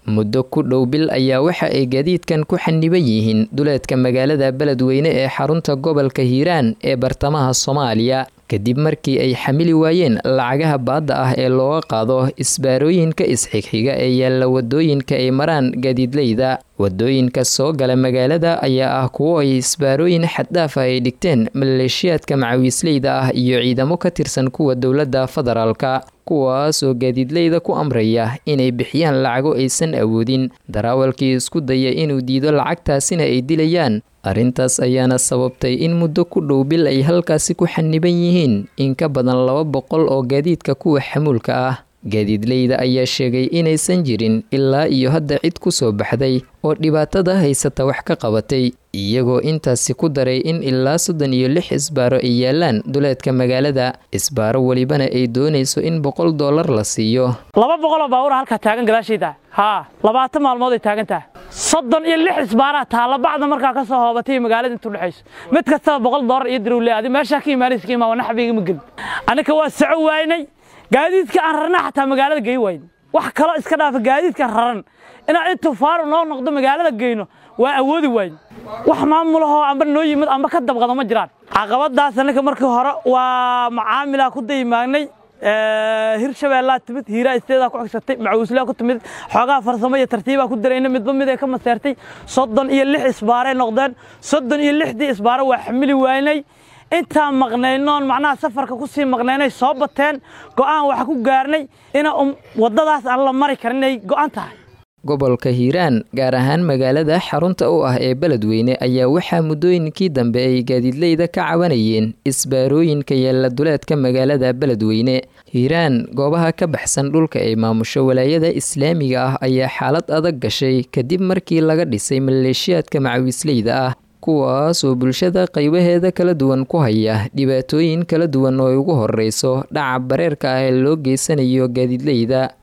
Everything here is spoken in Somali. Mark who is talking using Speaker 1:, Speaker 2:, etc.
Speaker 1: muddo ku dhow bil ayaa waxa ay gaadiidkan ku xaniban yihiin duleedka magaalada beledweyne ee xarunta gobolka hiiraan ee bartamaha soomaaliya kadib markii ay xamili waayeen lacagaha baadda ah ee looga qaado isbaarooyinka isxigxiga ee yaalla wadooyinka ay maraan gaadiidleyda wadooyinka soo gala magaalada ayaa ah kuwo ay isbaarooyin xaddhaaf ah ay dhigteen maleeshiyaadka macawiisleyda ah iyo ciidamo ka tirsan kuwa dowladda federaalka kuwaas oo gaadiidleyda ku amraya inay bixiyaan lacago aysan awoodin daraawalkii isku daya inuu diido lacagtaasina ay dilayaan arrintaas ayaana sababtay in muddo ku dhow bil ay halkaasi ku xaniban yihiin in ka badan laba boqol oo gaadiidka kuwa xamuulka ah gaadiidleyda ayaa sheegay inaysan jirin ilaa iyo hadda cid ku soo baxday oo dhibaatada haysata wax ka qabatay iyagoo intaasi ku daray in ilaa soddon iyo lix isbaaro ay yaalaan duleedka magaalada isbaaro welibana ay doonayso in boqol dollar la siiyo
Speaker 2: laba boqoloo baabuura halkaa taagan gadaashayda haa labaatan maalmood ay taagan tahay soddon iyo lix isbaaraa taalla bacda markaa ka soo hoobatay magaalada intu dhexayso mid kastaba boqol dollar iyo dirowle adi meeshaa ka imaanaysa ka imaa wana xabiigama gelin annika waa soco waynay gaadiidka aan rarna xataa magaalada gey wayn wax kaloo iska dhaafa gaadiidka raran inaan intuu faaru noo noqdo magaalada geyno waa awoodi wayn wax maamulahoo amba noo yimid amba ka dabqado ma jiraan caqabadaas annika markii hore waa macaamilaa ku daymaagnay hirshabeellaa timid hiiraa isteedaa ku xigsatay macawislaa ku timid xoogaha farsamo iyo tartiibaa ku darayna midba mid ay ka maseertay soddon iyo lix isbaaray noqdeen soddon iyo lixdii isbaaro waa xamili waynay intaan maqnaynoon macnaha safarka ku sii maqnaynay soo bateen go'aan waxa ku gaarnay ina waddadaas aan la mari karin inay go'an tahay
Speaker 1: gobolka hiiraan gaar ahaan magaalada xarunta u ah ee beledweyne ayaa waxaa muddooyinkii dambe ay gaadiidleyda ka cabanayeen isbaarooyinka yaalla duleedka magaalada beledweyne hiiraan goobaha ka baxsan dhulka ay maamusho walaayada islaamiga ah ayaa xaalad adag gashay kadib markii laga dhisay maleeshiyaadka macawiisleyda ah kuwaas oo bulshada qaybaheeda kala duwan ku haya dhibaatooyin kala duwan oo ay ugu horreyso dhaca bareerka ah ee loo geysanayo gaadiidleyda